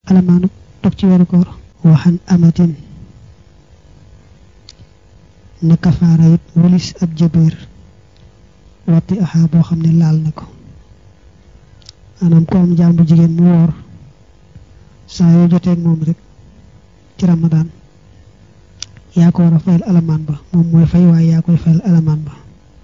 alamaanu dog ci weeru koor waxan amatin na kafaara it walis ab jëbeer watti axaa boo xam ne laal na ko maanaam ko am jaam bu jigéen mu woor saa yoo joteeg moom rek ci ramadaan yaa ko war a fayal alamaan ba moom mooy fay waaye yaa koy fayal alamaan ba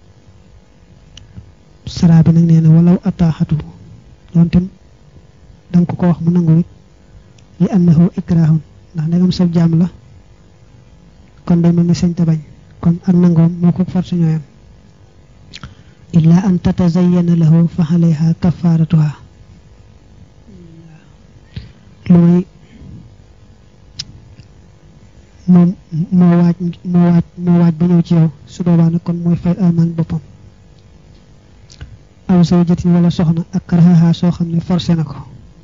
saraa bi nag nee na walaw ataaxatu doonte danga ko ko wax mu nangu it li annahu ikraahun ndax ndegam sab jaam la kon day mel ni sañ ta bañ kon ak nangoom moo ko forcé ñooyam illa an tatazayyana lahu fa alayha kafaratuha lu may moom moo waaj moo waaj moo waaj ba ñëw ci yow su boobaa nag kon mooy fay almaan boppam aw zawjatin wala soxna ak karaha soo xam ne forcé na ko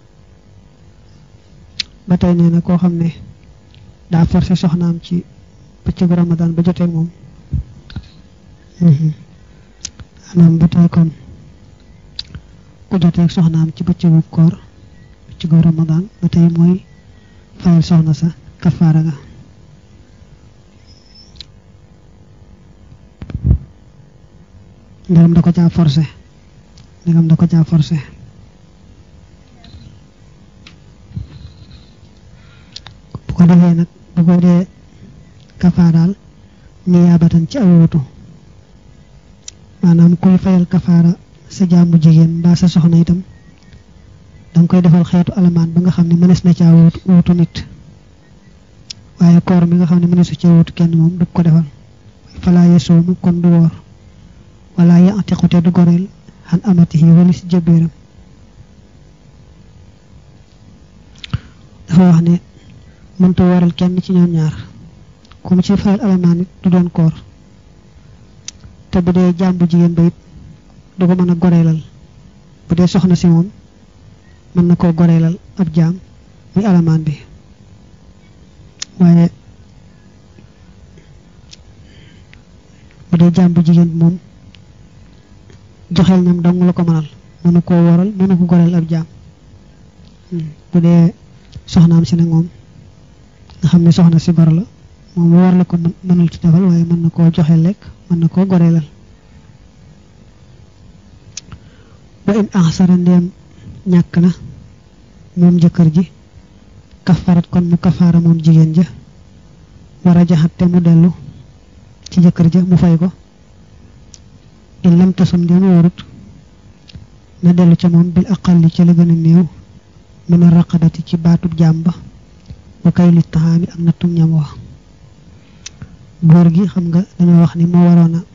ba tey nee na koo xam ne daa forcé soxnaam ci bëccëgu ramadan ba joteeg moom anam ba tey kon ku joteeg soxnaam ci bëccëgu koor bëccëgu ramadan ba tey mooy fayal soxna sa kafaara ga ndegam da ko caa forcé ndegam da ko caa forcé bu ko defee nag bu ko dee kafaaraal niyaabatan ci aw wutu maanaam kuy fayal kafaara sa jàmbu jigéen mbaa sa soxna itam danga koy defal xeetu alamaan ba nga xam ne mënees na caa wutu wutu nit waaye koor mi nga xam ne mëneesu caa wutu kenn moom du ko defal falaa yasoomu kon du woor wala yaatiqute du goreel xan amatihi walis jëbéeram dafa wax ne mënta waral kenn ci ñoom ñaar ku mu ci fayal alamaan it du doon koor te bu dee jàmbu jigéen ba it du ko mën a goreelal bu dee soxna si moom mën na koo goreelal ab jaam muy alamaan bi waaye bu dee jàmbu jigéen bi moom joxeel ñam dong la ko mënal mënu koo waral mënu ko goreel ab jaam bu dee soxnaam si nag moom nga xam ne soxna si gor la moom war la ko mënul ci defal waaye mën na koo joxe lekk mën na koo goreelal ba in axsara ndeem ñàkk na moom jëkkër ji kafarat kon mu kafaara moom jigéen ja war a jaxat te mu dellu ci jëkkër ja mu fay ko in lam tasum ndeem wóorut na dellu ca moom bil aqalli ca la gën a néew mën a raqabati ci baatub jaam ba ba kay li taxaami ak nattum ñam wax góor gi xam nga dañoo wax ni moo waroon a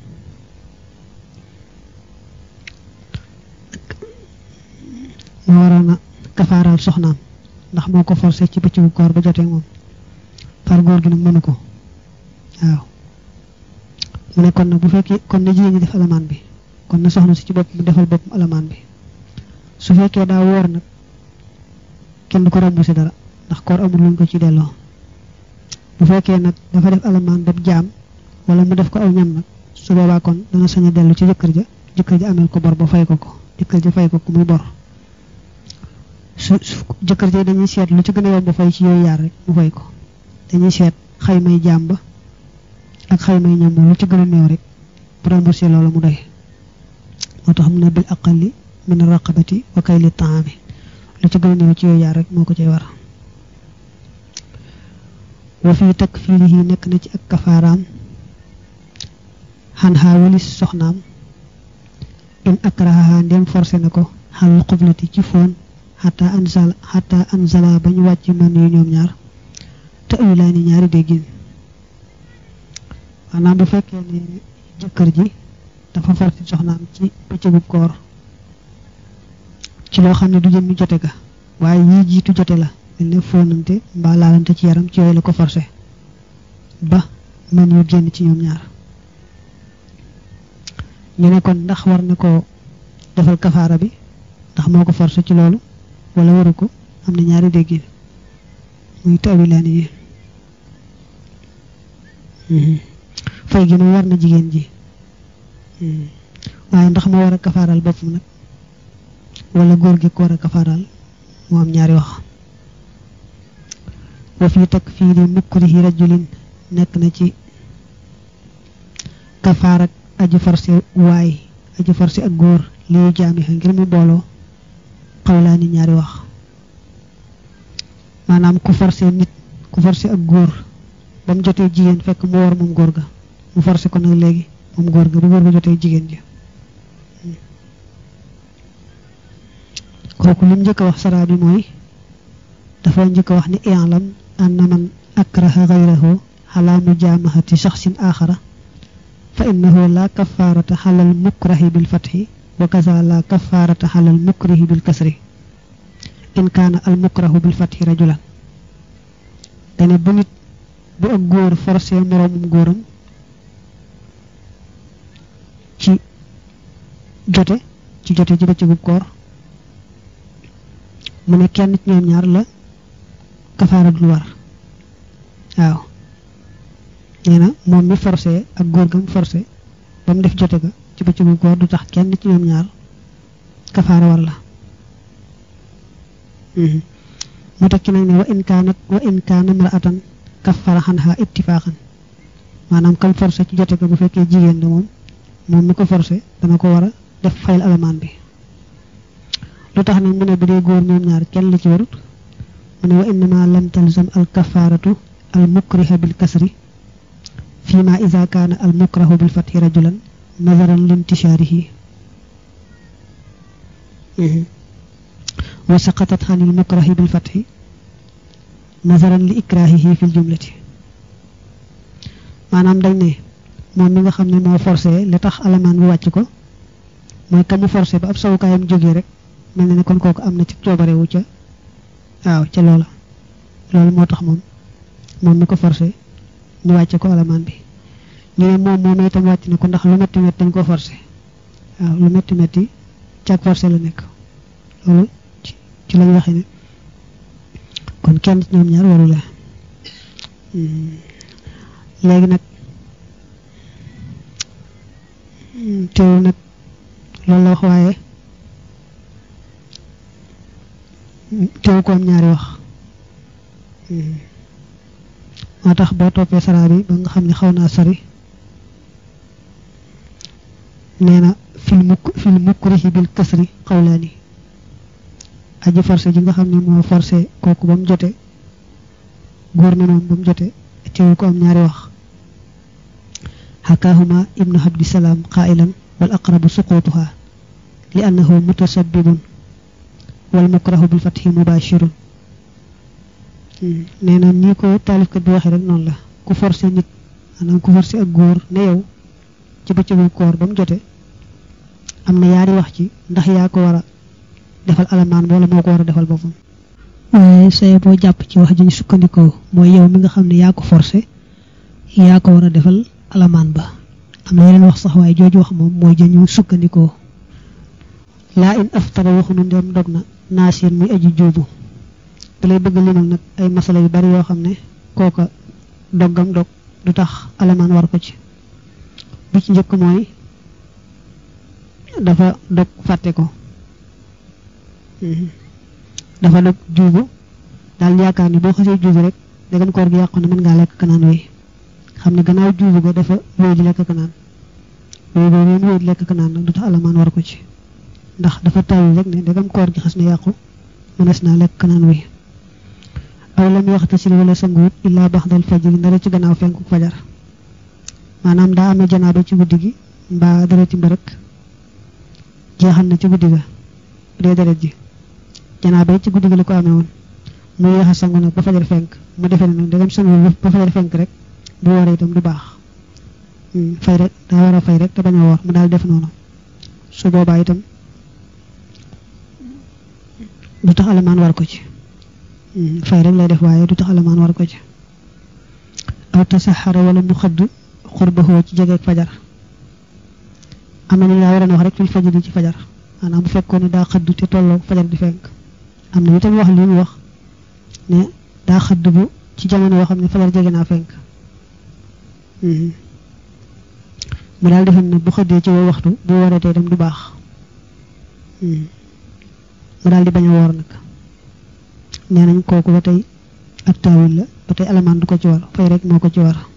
moo waroon a kafaaral soxnaam ndax moo ko forcé ci bëccëgu koor ba jotee moom far góor gi nag mënu ko waaw mu ne kon nag bu fekkee kon na jigéen ñi def alamaan bi kon na soxna si ci bopp mu defal boppam alamaan bi su fekkee daa woor nag kenn du ko remboursé dara ndax koor amul luñ ko ci delloo bu fekkee nag dafa def alamaan daf jaam wala mu def ko aw ñam nag su boobaa kon dana sañ a dellu ci jëkkër ja jëkkër ja amel ko bor ba fay ko ko jëkkër ja fay ko ko muy bor su jëkkër ja dañuy seet lu ci gën a yomb fay ci yooyu yaar rek mu fay ko dañuy seet xaymay jaam ba ak xaymay ñam ba lu ci gën a néew rek bu remboursé loola mu doy moo tax mu ne bil aqalli min raqabati wa kayli taami lu ci gën a néew ci yooyu yaar rek moo ko cay war wa fii takfiirihi nekk na ci ak kafaaraam xan xaa walis soxnaam in akraha ndem forcé na ko xal xublati ci foon xata anzala xata anzala ba ñu wàcc man yu ñoom ñaar te laa ni ñaari déggin maanaam bu fekkee ne jëkkër ji dafa forcé soxnaam ci bëccëgu koor ci loo xam ne du jëmmi jote ga waaye yii jiitu jote la mel ne fóonante mbaa laalante ci yaram ci yooyu la ko forcé ba man yu génn ci ñoom ñaar ñu ne kon ndax war na ko defal kafaara bi ndax moo ko forcé ci loolu wala waru ko am na ñaari déggin muy tawilaani yi fay gi mu war na jigéen ji waaye ndax moo war a kafaaral boppam nag wala góor gi ko war a kafaaral moo am ñaari wax wa fii takfiiri mukrihi rajulin nekk na ci kafaar ak aji forcé waay aji forcé ak góor li yu jaamiha ngir mu booloo xawlaani ñaari wax maanaam ku forcé nit ku forcé ak góor ba mu jotee jigéen fekk mu war moom góor ga mu forcé ko nag léegi moom góor ga bu góor ga jotee jigéen ji kooku lim njëkk a wax saraa bi mooy dafa njëkk a wax ni i'lam anna man akraha ghayrahu ala mujaamahati shakhsin akhara fa innahu la kaffarata ala al mukrahi bil fathi wa kaza la kaffarata ala al mukrihi bil kasri in kaana al mukrahu bil fathi rajulan dane bu nit bu ak góor forcé moroomum góoram ci jote ci jote ci bëccëgu koor mu ne kenn ci ñoom ñaar la kafaara dul war waaw nee na moom mi forcé ak góor gam forcé ba mu def jote ga ci bëccëgu koor du tax kenn ci ñoom ñaar kafaara war la mu tekki nag ne wa in kaanat wa in kaana mar'atan kaffara xanha ittifaqan maanaam kam forcé ci jote ga bu fekkee jigéen la moom moom mi ko forcé dana ko war a def fayal alamaan bi lu tax nag mu ne bu dee góor ñoom ñaar kenn la ci warut mu ne wa innama lam talzam al kafaratu al mukriha bil kasri fi ma ida kaana al mukrahu bil fathi rajulan nazaran lintishaarihi wa saqatat xan il mukrahi bil fathi nazaran li ikrahihi fil jumlati maanaam dañ ne moom mi nga xam ne moo forcé li tax alamaan bi wàcc ko mooy ka mu forcé ba ab sawukaayam jógee rek mel na ne kon kooku am na ci coobarewu ca waaw ca loola loolu moo tax moom moom mi ko forcé ñu wàcce ko alamaan bi ñu ne moom moom itam wàcc na ko ndax lu metti metti dañ ko forcé waaw lu metti metti cag forcé la nekk loolu ci lañ waxe ne kon kenn ci ñoom ñaar waru la léegi nag teewul nag loolu la wax waaye teew ko am ñaari wax moo tax boo toppee saraa bi ba nga xam ne xaw naa sori nee na fil mukk fil mukrihi bil kasri xawlaani aji forcé ji nga xam ne moo forcé kooku ba mu jote góor ne moom ba mu jote teew ko am ñaari wax xakaahuma ibnu abdisalaam qailan wal aqrabu suqutuha li annahu mutasabbibun wal mukrahu bil fathi mubashirun nee na nii ko taalifkat bi waxee rek noonu la ku forcé nit maanaam ku forcé ak góor ne yow ci bëccëgu koor ba mu jote am na yaari wax ci ndax yaa ko war a defal alamaan wala moo ko war a defal boppam waaye say boo jàpp ci wax ji ñu sukkandikoo mooy yow mi nga xam ne yaa ko forcé yaa ko war a defal alamaan ba am na yeneen wax sax waaye jooju wax moom mooy jëñu sukkandikoo laa in aftara waxunu ndem dog na naasir muy aji juubu da lay bëgg limal nag ay masala yu bari yoo xam ne kooka doggam dog du tax alamaan war ko ci bi ci njëkk mooy dafa dog fàtte ko dafa dog juubu daal yaakaar ni boo xasee juubu rek dagam koor gi yàqu na mën ngaa lekk kanaan wi xam ne gannaaw juubu ga dafa wéy di lekk kanaan wéy boobu mu wéy di lekk kanaan nag du tax alamaan war ko ci ndax dafa taw rek ne dagam koor gi xas na yàqu mënees naa lekk kanaan wi aw lam waxta si wala sanguwut illaa baxdal fajri ndara ci gannaaw fenku fajar maanaam daa amee janaaba ci guddi gi mbaa dara ci mbërëk jeexal na ci guddi ga bu dee deret ji janaaba yi ci guddi gi la ko amee woon mu yéex a sangu nag ba fajar fenk mu defee ne nag dagam sangu ba fajar fenk rek bu waree itam du baax fay rek daa war a fay rek te bañ a woor mu daal def noonu su boobaa itam du tax alamaan war ko ci fay rek lay def waaye du tax alamaan war ko ci aw tasaxara wala mu xëdd xurbaxoo ci jegeeg fajar am na ni laa waroon wax rek fil fajar ci fajar maanaam bu fekkoon ne daa xëdd te tolloo fajar di fenk am na itam wax li mu wax ne daa xëdd bu ci jamono yoo xam ne fajar jege naa fenk mu daal defoon ne bu xëddee ci woo waxtu bu waratee dem du baax mu daal di bañ a woor nag nee nañ kooku ba tey ak taawil la ba tey alamaan du ko ci war fay rek moo ko ci war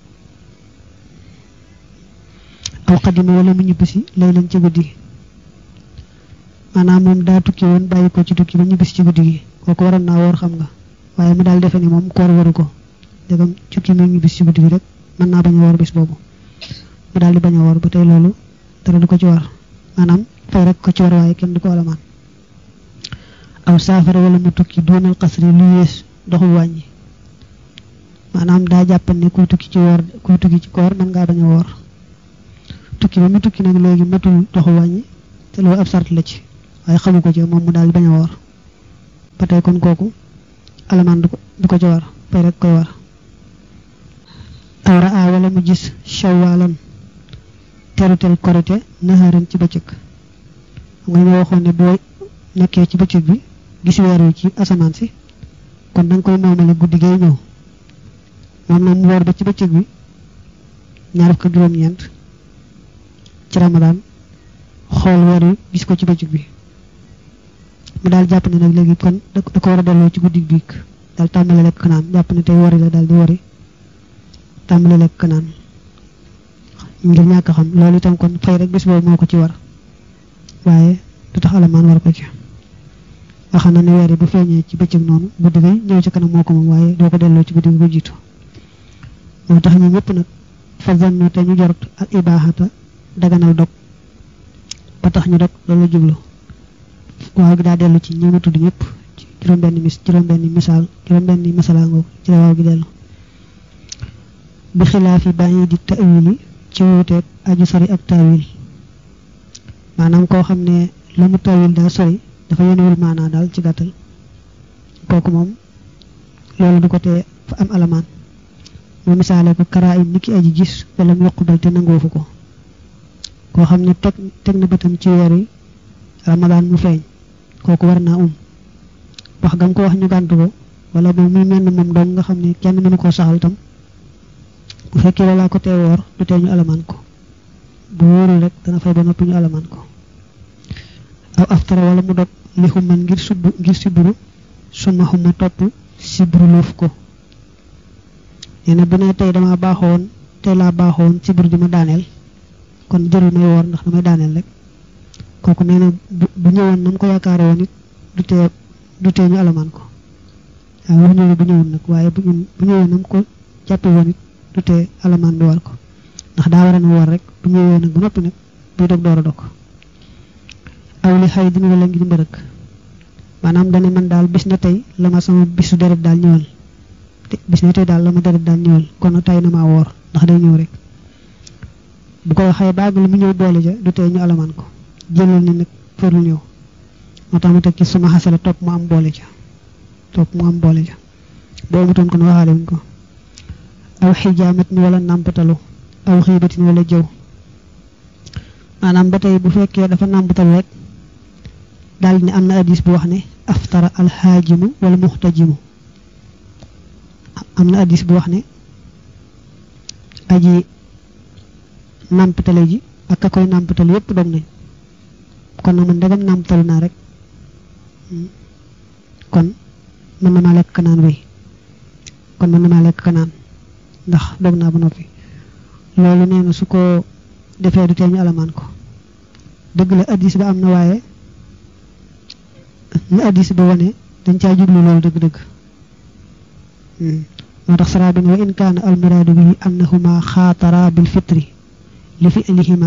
aw xadima wala mu ñibbisi lay leen ci guddi maanaam moom daa tukki woon bàyyi ko ci tukki ba ñibbisi ci guddi gi kooku waroon naa woor xam nga waaye mu daal defe ni moom koor waru ko dégam tukki mi ñibbisi ci guddi gi rek mën naa bañ a woor bis boobu mu daal di bañ a woor ba tey loolu dara du ko ci war maanaam fay rek ko ci war waaye kenn du ko alamaan aw saafara wala mu tukki doonal xasri lu yées doxul wàññi maanaam daa jàpp ne kuy tukki ci woor kuy tukki ci koor mën ngaa bañ a woor tukki ba mu tukki nag léegi matul doxul wàññi te loolu ab sart la ci waaye xamu ko ci moom mu daal bañ a woor ba tey kon kooku alamaan du ko du ko ci war fay rek koy war aw raa wala mu gis shawaalan terutel korite naxaaran ci bëccëg xam nga ñoo waxoon ne boo nekkee ci bëccëg bi gis weer wi ci asamaan si kon da nga koy moomale guddi gay ñëw moom nag mu woor ba ci bëccëg bi ñaar fukk juróom-ñeent ci ramadaan xool weer wi gis ko ci bëccëg bi mu daal jàpp ne nag léegi kon da ko war a delloo ci guddi biig daal tàmbale lekk naan jàpp ne tey wari la daal di wari tàmbale lekk naan ngir ñàkk xam loolu itam kon fay rek bés boobu moo ko ci war waaye du tax alamaan war ko ci wax na ne weer yi bu feeñee ci bëccëg noonu guddi gi ñëw ci kanam moo ko moom waaye doo ko delloo ci guddi gi ko jiitu moo tax ñu ñëpp nag fa zannu te ñu jorot ak ibaaxata daganal dog ba tax ñu dog loolu jublu waaw gi daa dellu ci ñi ma tudd ñëpp ci juróom-benn mis juróom-benn misaal juróom-benn masalaangoo ci la waaw gi dellu bi xilaafi bàyyi di tawili ci wuuteeg aju sori ak tawil maanaam koo xam ne la mu tawil daa sori dafa yénewul maanaa daal ci gàttal kooku moom loolu du ko tee fa am alamaan mu misaale ko karaa im ni ki aji gis wala mu yoqubal te nangoofu ko koo xam ne teg teg na bëtam ci weer yi ramadaan mu feeñ kooku war naa um wax gam ko wax ñu gàntu ko wala moom muy menn moom doom nga xam ne kenn mënu koo saxal tam bu fekkee loolaa ko tee woor du tee ñu alamaan ko bu wóorul rek dana fay ba noppi ñu alamaan ko aw aftara wala mu dog li xumman ngir subb ngir sibru suma xumma topp sibru loof ko nee na bu ne tey dama baaxoon tey laa baaxoon sibru di ma daaneel kon jërul may woor ndax damay daaneel rek kooku nee na bu ñëwoon na mu ko yaakaare woon it du tee du tee ñu alamaan ko waaw wax ñu ne bu ñëwoon nag waaye bu bu ñëwoon na mu ko jàppe woon it du tee alamaan bi war ko ndax daa war a woor rek bu ñëwee nag bu noppi nag buy dog door a dog aw li xay dina wala ngir mbërëk maanaam dane man daal bis na tey la ma sama bisu deret daal ñëwal bis na tey daal la ma deret daal ñëwal kon tay na maa woor ndax day ñëw rek bu ko waxee baag lu mu ñëw boole ja du tey ñu alamaan ko jëlal ni nag farlu ñëw moo tax mu teg ci suma xasala topp mu am boole ja topp mu am boole ja boo mutoon kon waxaale wuñ ko aw xijaamat ni wala nàmpatalu aw xiibatin wala jëw maanaam ba tey bu fekkee dafa nàmpatalu rek daal ni am na hadis bu wax ne aftara alxaajimu wala muxtajimu am na hadis bu wax ne aji nàmpatale ji ak ka koy nàmpatal yépp dog nañ kon na man ndegam nàmpatalu naa rek kon mën na maa lekk kanaan wéy kon mën na maa lekk kanaan ndax dog naa ba noppi loolu nee na su ko defee du tee ñu alamaan ko dëgg la addis ba am na waaye ñu addis ba wane dañ caa jublu loolu dëgg-dëgg moo tax saraa bi ne wa in kaana almuraadu bihi annahuma xaatara bil fitri li fi'lihima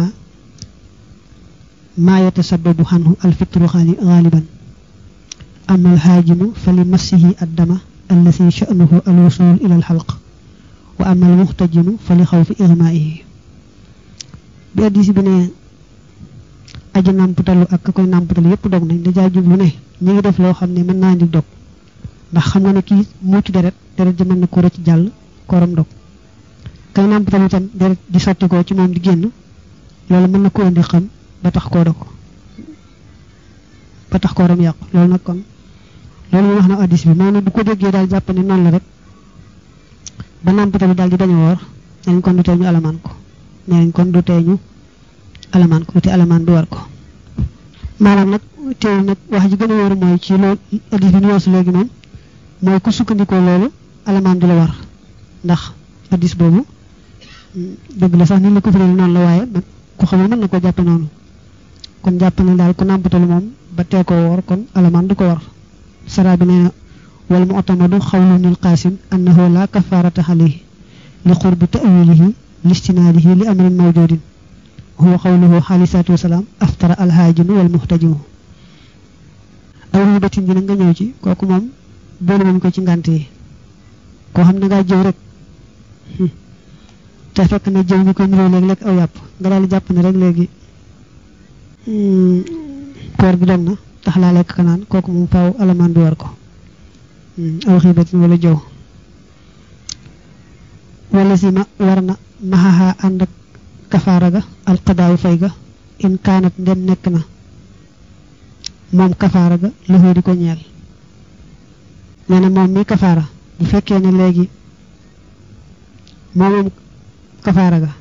maa yatasababu xanhu alfitru xaaliban ama alxaajimu fa li massihi addama allati sha'nuhu alwusul ila alxalq wa ama almuxtajimu fa li xawfi igmaa'ihi bi addis bi ne aji nàmputalu ak ka koy nàmputalu yépp dog nañ dajaa jublu ne ñi ngi def loo xam ne mën naa indi dog ndax xam nga ne kii muuti deret deret ji mën na ko rëcc jàll kooram dog kay nàmputalu itam deret di sotti ko ci moom di génn loolu mën na ko indi xam ba tax koo dog ba tax kooram yàqu loolu nag kon loolu mu wax na addis bi noonu bu ko déggee daal jàpp ne noonu la rek ba nàmputalu daal di bañ a woor nañ kon du tee ñu alamaan ko nee nañ kon du tee ñu alamaan ko te alamaan du war ko maanaam nag teewul nag wax ji gën a wóor mooy ci loolu addis bi ñu weesu léegi moom mooy ku sukkandikoo loolu alamaan du la war ndax hadis boobu dëgg la sax ni la ko firee noonu la waaye ku xamul mën na ko jàppe noonu kon jàpp ne daal ku nàmpatalu moom ba tee koo woor kon alamaan du ko war sara bi nee na wal mu otamadu xawlu nil qaasim annahu la kafarata alayhi li qurbi ta'wilihi listinaadihi li amrin mawjudin huwa xawluhu alayhi salaatu wasalaam aftara alhaajinu wal muhtajimu aw ribatin ji na nga ñëw ci kooku moom boole wuñ ko ci ngànt yi koo xam ne ngaa jëw rek te fekk na jëw ñu ko niroo léegi lekk aw yàpp nga daal di jàpp ne rek léegi koor gi dog na tax laa lekk kanaan kooku moom faaw alamaan bi war ko aw xiibatin wala jëw wala si ma war na maxaxaa ànd ak kafaara ga alqadaawu fay ga in kaanat ndem nekk na moom kafaara ga loxoo di ko ñeel nee na moom mi kafaara bu fekkee ne léegi moom moom kafaara ga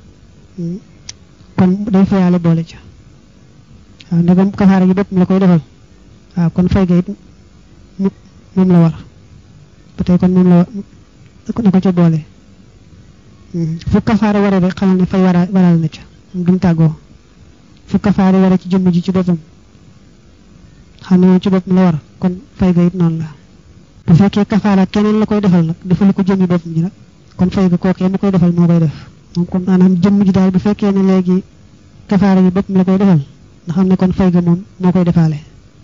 kon day fayaale boole ca waaw ndegam kafaara gi boppam la koy defal waaw kon fay ga it moom la war ba tey kon moom la na ko ca boole fu kafaara waree rek xamal ne fay wara waral na ca duñ tàggoo fu kafaara waree ci jëmm ji ci boppam xam ne moom ci boppam la war kon fay ga it noonu la bu fekkee kafaara keneen la koy defal nag defalu ko jëmmi boppam ji nag kon fay ga kookee mu koy defal moo koy def moom kon maanaam jëmm ji daal bu fekkee ne léegi kafaara gi boppam la koy defal nga xam ne kon fay ga moom moo koy defaale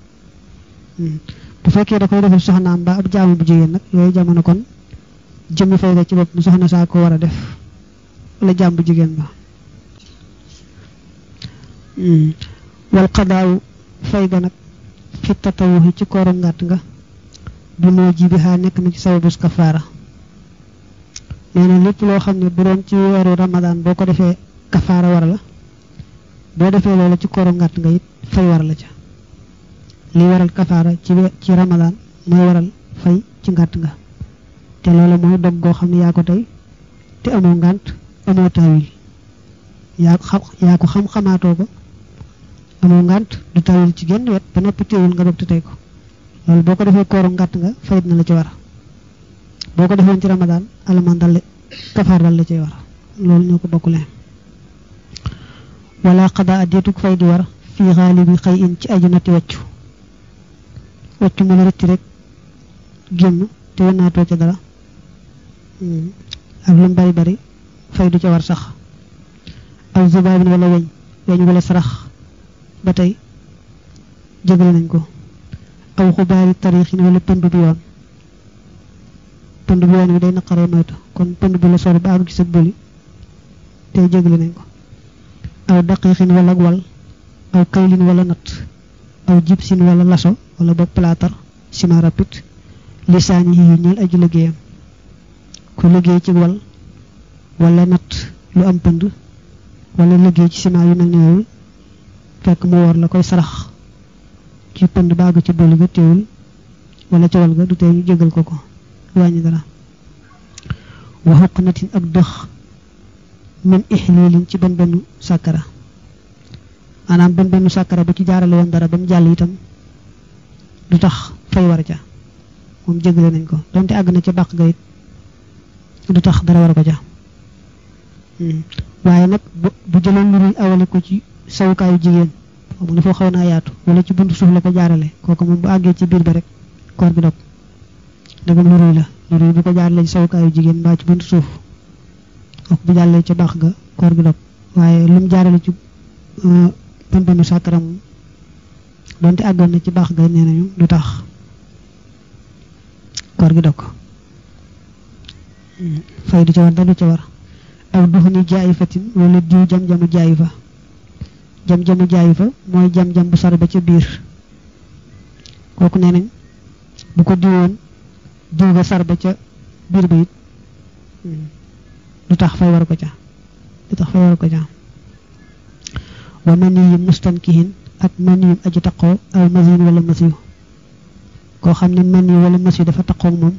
bu fekkee da koy defal soxnaam ba ab jaamu bu jigéen nag yooyu jamono kon jëmmi fay ga ci boppam soxna saa ko war a def wala jaam bu jigéen ba wal xadaawu fay ga nag fi tatawuxi ci kooru ngàtt nga bi moo ji bi xaa nekk na ci sababus kafaara nee na lépp loo xam ne bu doon ci weeru ramadaan boo ko defee kafaara war la boo defee loola ci kooru ngàtt nga it fay war la ca li waral kafaara ci ci ramadaan mooy waral fay ci ngàtt nga te loola mooy dog goo xam ne yaa ko tey te amoo ngànt amoo tawil yaa ko xam yaa ko xam-xamaatoo ko amoo ngànt du tawil ci genn wet ba noppi teewul nga dog te tey ko loolu boo ko defee kooru ngàtt nga fayit na la ci war boo ko defoon ci ramadaan alamaan dal kafaar dal la ci war loolu ñoo ko bokkule wala xadaa addeetuk fay di war fii xaalibi xëy in ci aju natti waccu waccu mu la rëcc rek génn te wanaatoo ca dara ak lu mu bari bari fay du ca war sax aw zubaabin wala weñ weñ wala sarax ba tey jégal nañ ko aw xubaari tarixin wala pënd bi yoon pënd bi yoon wi day naqaree moytu kon pënd bi la sor ba àgg ci sa bëli tey jégali nañ ko aw daqiixin wala wal aw kaylin wala natt aw jibsin wala laso wala boog plaatar ciment rapide lisaani yi ñeel aju liggéeyam ku liggéey ci wal wala natt lu am pënd wala liggéey ci ciment yu mel ni yooyu fekk mu woor la koy sarax ci pënd ba àgg ci bëli ga teewul wala ca wal ga du tee ñu jégal ko ko wàññi dara wa xuqnatin ak dëx min ixlilin ci ban bennu sàkkara maanaam ban bennu sàkkara bu ci jaarale woon dara ba mu jàll itam du tax fay war ca moom jégale nañ ko donte àgg na ca bàq ga it du tax dara war ko ca waaye nag bu jëloon lu ruy awale ko ci sawukaayu jigéen xam nga foo xaw naa yaatu wala ci buntu suuf la ko jaarale kooku moom bu àggee ci biir ba rek koor gi dog dagam lu ruy la lu ruy bu ko jaarale ci sawukaayu jigéen mbaa ci buntu suuf kooku bu jàllee ca baax ga koor gi dog waaye lu mu jaarale ci pambanu sàkkara moom donte àggoon na ci baax ga nee nañu du tax koor gi dog fay du ca war dara du ca war aw duxuni jaayi fatin wala diw jam-jamu jaayi fa jam-jamu jaayi fa mooy jam-jam bu sar ba ca biir kooku nee nañ bu ko diwoon diw ga sar ba ca biir ba it du tax fay war ko ca du tax fay war ko ca wa maniyum mustankihin ak maniyum aji taqoo aw masin wala masiyu koo xam ne mani wala masiyu dafa taqoo moom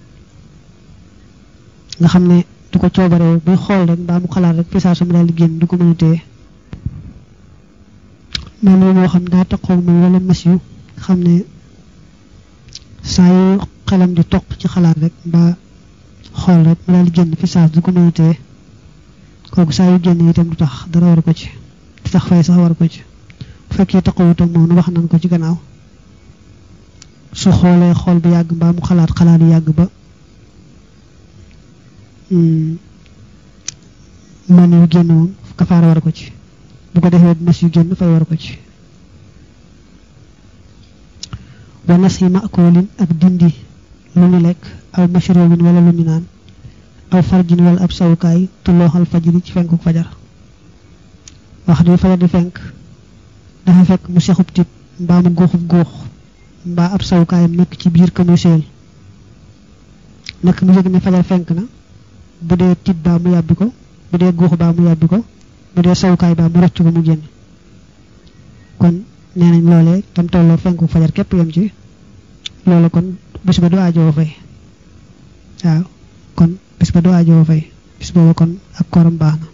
nga xam ne du ko coobaree buy xool rek mbaa mu xalaat rek fi saa su mu daal di génn du ko mën a téye mani moo xam daa taqoo moom wala masiyu xam ne saa yu xelam di toq ci xalaat rek mbaa xool rek mu daal di génn fi saas du ko mënatee kooku saa yu génn itam du tax dara war ko ci du tax fay sax war ko ci bu fekkee taxawut ak moom nu wax nañ ko ci gannaaw su xoolee xool bu yàgg mbaa mu xalaat xalaat yu yàgg ba man yu génn moom kafaara war ko ci bu ko defee nas yu génn fay war ko ci wa nas yi makoolin ak dindi lu ñu lekk aw mashrobin wala lu ñu naan aw farjin wala ab sawukaay tullooxal fajri ci fenku fajar wax di fajar di fenk dafa fekk mu sexub tib mbaa mu góoxub góox mbaa ab sawukaayam nekk ci biir ka muy seel nekk mu yëg ne fajar fenk na bu dee tib baa mu yàbbi ko bu dee góox baa mu yàbbi ko bu dee sawukaay baa mu rocc ko mu génn kon nee nañ loolee tam tolloo fenku fajar képp yam ci loolu kon bis ba du aajoo fay waaw kon bis ba du aajoo fay bis booba kon ak koram baax na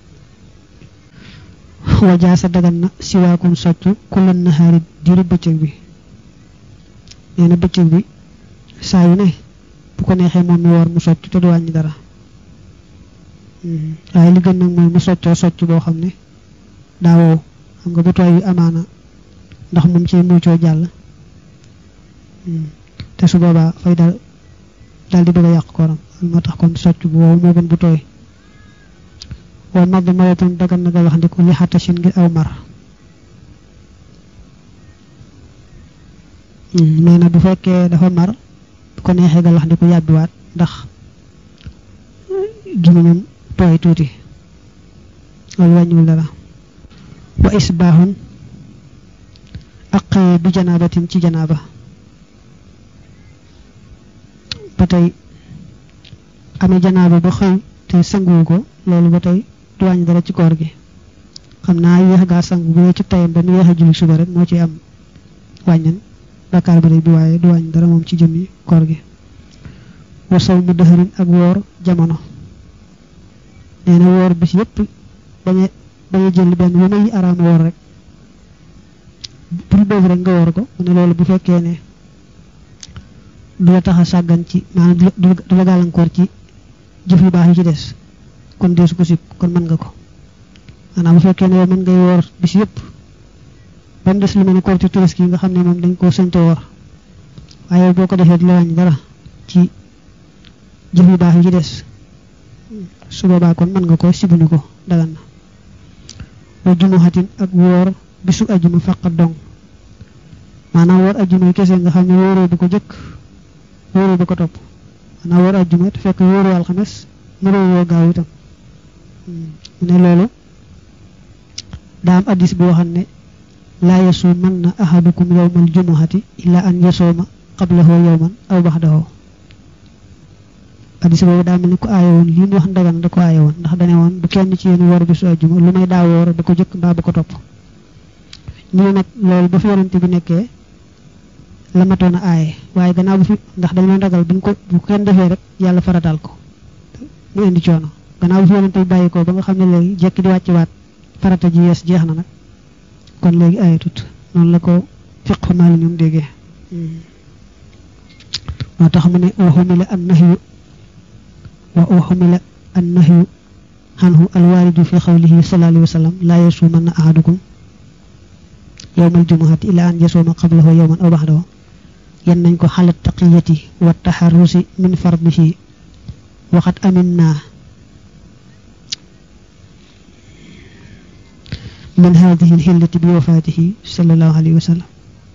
wajaa sa dagan na siwaakun soccu kulan nahaari diiru bëccëg bi nee na bëccëg bi saa yu ne bu ko neexee moom mi woor mu socc te du wàññi dara waaye li gën nag mooy mu soccoo socc boo xam ne daa wow xam nga bu tooy yu amaana ndax moom ci muccoo jàll te su boobaa fay dal dal di bëgg a yàq koram moo tax kon socc bu wow moo gën bu tooy wa madd maratun dagan na nga wax ndiku li xattasin ngir aw mar nee na bu fekkee dafa mar bu ko neexee nga wax ndiku yàbbiwaat ndax gémmiñam tooy tuuti loolu wàññiwul dara wa isbaaxun ak bi janaabatin ci janaaba ba tey amee janaaba ba xëy te sanguwu ko loolu ba tey du wàññi dara ci koor gi xam naa yéex gaa sangu bu dee ci tayam ba mu yéex a julli suba rek moo ci am wàññan bakkaar ba bi waaye du wàññi dara moom ci jëmmi koor gi wa saw mu dëxërin ak woor jamono nee na woor bis yépp baña baña jël benn bu may araam woor rek pour boobu rek nga woor ko mu ne loolu bu fekkee ne du la tax a sàggan ci maanaam du la gàllankoor ci jëf yu baax yi ci des kon deesu ko sib kon mën nga ko maanaam bu fekkee ne yow mën ngay woor bis yëpp ba mu des lu mel ne koor ci tabaski nga xam ne moom dañ koo sëñte woor waaye boo ko defee di la wàññi dara ci jëf yu baax yi ci des su boobaa kon mën nga ko sibuñu ko dagan na wa jumuhatin ak woor bisu ajuma faqat dong maanaam woor ajuma kese nga xam ne wóoroo bu ko jëkk wóoroo bu ko topp maanaam woor ajuma te fekk wóoroo alxames nuroo woo gaaw itam mu ne loolu daa am addis boo xam ne laa yasuumanna ahadukum yawmal jumuhati illa an yasooma qablahu yawman aw baxdahu addis boobu daa mel ni ko aaye woon lii mu wax ndagan da ko aaye woon ndax dane woon bu kenn ci yéen woor bisu ajuma lu may daa woor ba ko jëkk mbaa ba ko topp ñu ne nag loolu ba fi yonante bi nekkee la matoon a aaye waaye gannaaw bu fi ndax dañ leen ragal buñ ko bu kenn defee rek yàlla farataal ko mu indi coono gannaaw bu fi yonante bi bàyyi ko ba nga xam ne léegi jekki di wàcc waat farata ji yees jeex na nag kon léegi aayatut noonu la ko fiq maali ñoom déggee moo tax mu ne waxumila an nahyu wa waxumila an nahyu anhu alwaaridu fi xawlihi sallallahu alayhi wa sallam laa yasuumanna ahadukum yowmal jumuhati ila an yasuuma qablahu yowman aw baxdahu yan nañ ko xalat taqiyati wa taxarrusi min fardihi waxat amin naa min hadihi alxillati bi wafaatihi sallallahu alayhi wa sallam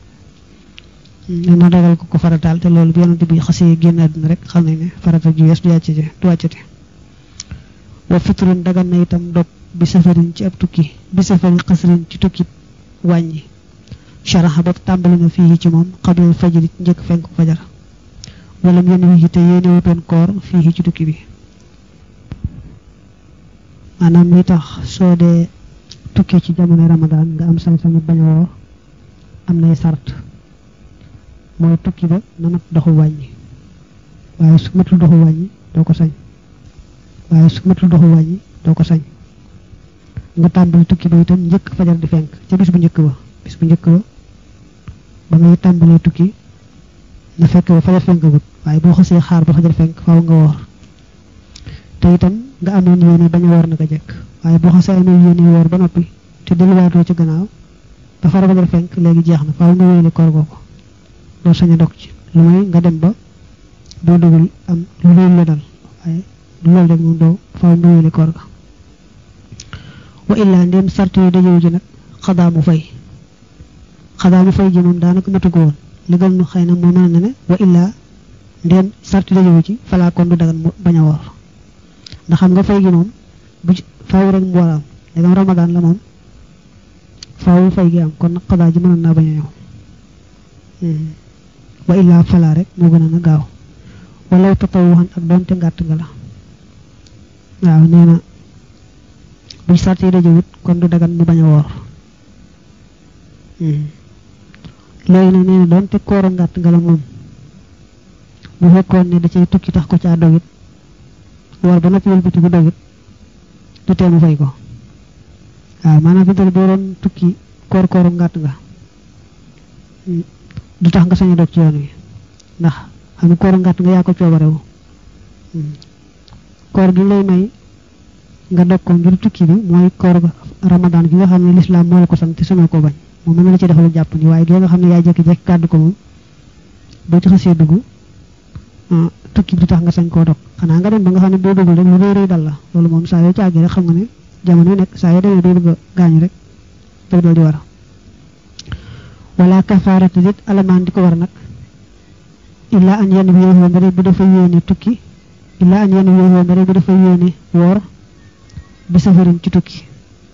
dina dagal ko ko farataal te loolu bi yonante bi xasee génn àdduna rek xam nañ ne farata ju yees du wàccate du wàccate wa fitrun dagan na itam dog bi safarin ci ab tukki bi safari xasrin ci tukki wàññi sharaxa ba tàmbali na fii ci moom xabil fajri njëkk fenk fajar wala mu yéen wi te yéene wutoon koor fii ci tukki bi maanaam li tax soo dee tukki ci jamono ramadaan nga am sañ-sañu bañ a woor am nay sart mooy tukki ba na mat doxu wàññi waaye su matul doxu wàññi doo ko sañ waaye su matul doxu wàññi doo ko sañ nga tàmbali tukki ba itam njëkk fajar di fenk ca bis bu njëkk ba bis bu njëkk ba ba ngay tàmbalee tukki na fekk ba fajar fenk gut waaye boo xasee xaar ba fajar fenk faaw nga woor te itam nga amoon yéene bañ a woor naka jekk waaye boo xasee amoon yéene woor ba noppi te delluwaatoo ci gannaaw ba fara fajar fenk léegi jeex na faaw nga wéyale koor googu doo sañ a dog ci lu may nga dem ba boo dogul am lu loolu la dal waaye du loolu rek moom doo faaw nga wéyale koor ga wa illaa ndéem sart yi dajewu ji nag xadaa mu fay xadaa mu fay ji moom daanaka matu ko woon li gën nu xëy na moo mën na ne wa illaa ndéem sart yi dajewu ci falaa kon du dagan mu bañ a woor ndax xam nga fay gi moom bu faaw rek mu war a am dagam ramadaan la moom faaw fay gi am kon nag xadaa ji mënoon naa bañ a ñëw wa illaa falaa rek moo gën a na gaaw walaw tatawuxan ak doonte ngàtt nga la waaw nee na buñ sart yi dajewut kon du dagan mu bañ a woor léegi nag nee na doonte koora ngàtt nga la moom bu fekkoon ne da cay tukki tax ko caa dogit woor ba noppi wëlbati bu dogit du tee mu fay ko waaw maanaam fi boo doon tukki koor kooru ngàtt nga du tax nga sañ a dog ci yoon wi ndax xam nga kooru ngàtt nga yaa ko coobarewu koor gi lay may nga dog ko ngir tukki bi mooy koor ramadan gi nga xam ne lislaam moo la ko sant te sama ko bañ moom mën na la ci defal jàpp ni waaye gi nga xam ne yaay jékki-jékki kàddu ko moom boo ci xasee dugg tukki bi du tax nga sañ koo dog xanaa nga dem ba nga xam ne boo duggul rek lu rëy rëy dal la loolu moom saa yoo ci àggee rek xam nga ne jamono yu nekk saa yoo demee day bëgg a gaañu rek day dal di war wala kafaarata dit alamaan di ko war nag illaa an yenn bi yowoo mbare bu dafa yéene tukki illaa an yenn bi yowoo mbare bu dafa yéene woor bi safarin ci tukki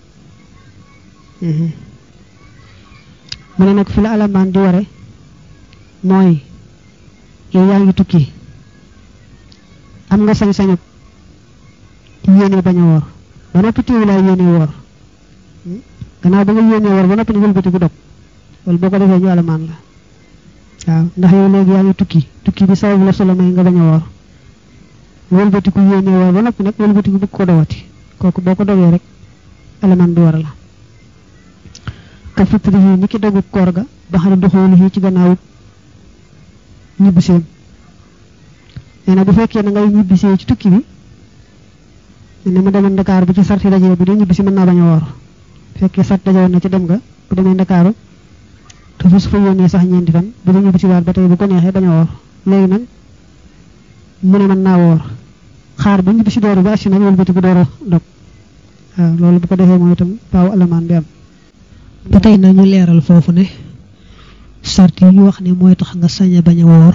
mu ne nag fi la alamaan di ware mooy yow yaa ngi tukki am nga sañ-sañu yéene bañ a woor ba noppi téewu laa yéene woor gannaaw ba nga yéene woor ba noppi ni wëlbati bu dog wala boo ko defee ñu alamaan la waaw ndax yow léegi yaa ngi tukki tukki bi sababu la solo may nga bañ a woor wëlbati ku yéene woor ba noppi nag wëlbati ku bëgg ko dowati kooku boo ko dogee rek alamaan bi war la ka fitri yi ni ki dogu koor ga ba xam ne doxoolu yi ci gannaaw ñibbiseem nee na bu fekkee na ngay ñibbisee ci tukki bi ne ma demoon Dakar bu ci sarti dajee bu dee ñibbisi mën naa bañ a woor fekkee sart dajewoon na ci dem nga bu demee Dakar te fa su fa yónnee sax ñeenti fan bu dee ñibbisi waat ba tey bu ko neexee bañ a woor léegi nag mu ne mën naa woor xaar ba ñibbisi dooru ba assi nag wëlbati bu door a dog waaw loolu bu ko defee mooy itam paaw alamaan bi am ba tey nañu leeral foofu ne sart yi ñu wax ne mooy tax nga sañ a bañ a woor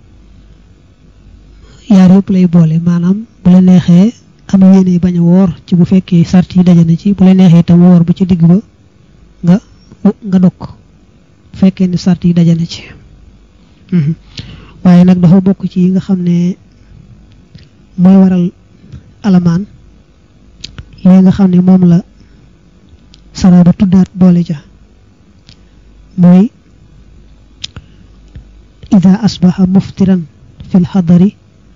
yaar yëpp lay boole maanaam bu la neexee am yéene bañ a woor ci bu fekkee sart yi daje na ci bu la neexee itam woor bu ci digg ba nga nga dog bu fekkee ne sart yi daje na ci waaye nag dafa bokk ci yi nga xam ne mooy waral alamaan li nga xam ne moom la saraba tuddaat boole ja mooy ida asbaxa muftiran fi lxadari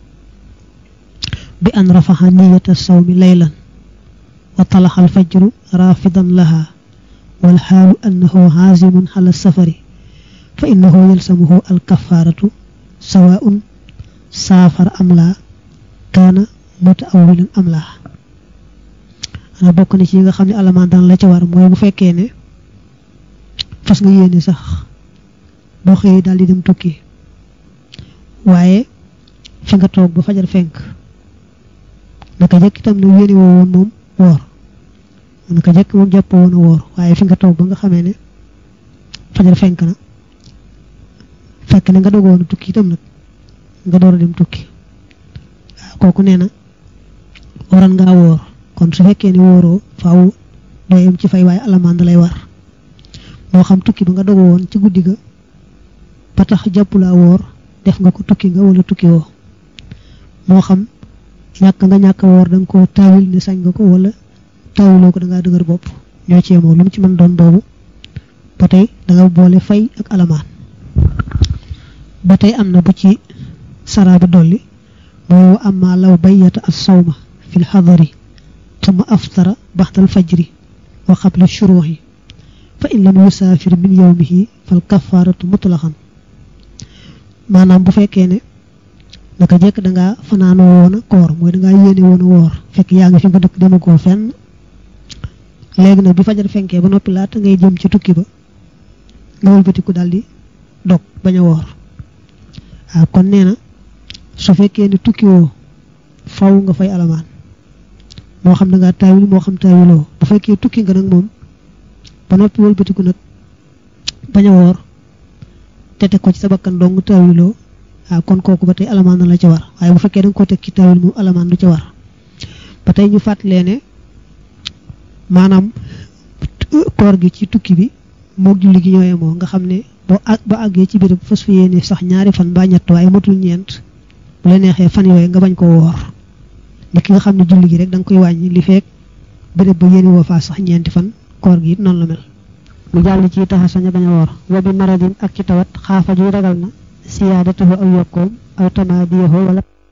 bi an rafaxa niyata sawmi laylan wa talaxa alfajru rafidan laha walxaalu annahu xaasimun xala safari fa innahu yalsamuhu alkafaaratu sawaun saafara am laa kaana mutaawilan am laa ana bokk na ci yi nga xam ne alamaan daan la ci war mooy bu fekkee ne fas nga yéene sax boo xëyee daal di dem tukki waaye fi nga toog ba fajar fenk naka jëkk itam ne yéene woo woon moom woor naka jëkk moom jàpp woon a woor waaye fi nga toog ba nga xamee ne fajar fenk na fekk ne nga dogoon a tukki itam nag nga door a dem tukki waaw kooku nee na waran ngaa woor kon su fekkee ne wóoroo faaw doo yem ci fay waaye alamaan da lay war moo xam tukki ba nga dogu woon ci guddi ga ba tax jàpp laa woor def nga ko tukki nga wala tukki woo moo xam ñàkk nga ñàkk woor da nga ko taawil ne sañ nga ko wala taawiloo ko da ngaa dëgër bopp ñoo ci yemoo lu mu ci mën doon boobu ba tey da nga boole fay ak alamaan ba tey am na bu ci saraabi dolli mooy wa amma law bayyata as sawma fi l xadari tuma aftara baxda al fajri wa qabla shuruuxi fa in lam yusaafir min yowmihi fal kafaaratu mutlaqan maanaam bu fekkee ne naka jekk da ngaa fanaanoo woon a koor mooy da ngaa yéene woon a woor fekk yaa ngi fi nga dëkk dema koo fenn léegi nag bi fajar fenkee ba noppi laata ngay jëm ci tukki ba nga wëlbatiku daal di dog bañ a woor waaw kon nee na su fekkee ne tukki woo faw nga fay alamaan moo xam da ngaa taawil moo xam taawiloo bu fekkee tukki nga nag moom ba noppi wëlbatiku nag bañ a woor te teg ko ci sa bakkan dong taawiloo waaw kon kooku ba tey alamaan na la ca war waaye bu fekkee da nga ko teg ci taawil moom alamaan du ca war ba tey ñu fàttalee ne maanaam koor gi ci tukki bi moog julli gi ñooyee moo nga xam ne boo àgg ba àggee ci béréb fas fi yéene sax ñaari fan ba ñett waaye matul ñeent bu la neexee fan yooyu nga bañ ko woor ni ki nga xam ne julli gi rek da nga koy wàññi li feek béréb ba yéene woo faa sax ñeenti fan koor gi it noonu la mel mu jàll ci taxa sañ a bañ a woor wa bi maradin ak ci tawat xaafa ju ragal na siyaadatahu aw yokkoom aw tamaadiyahu wala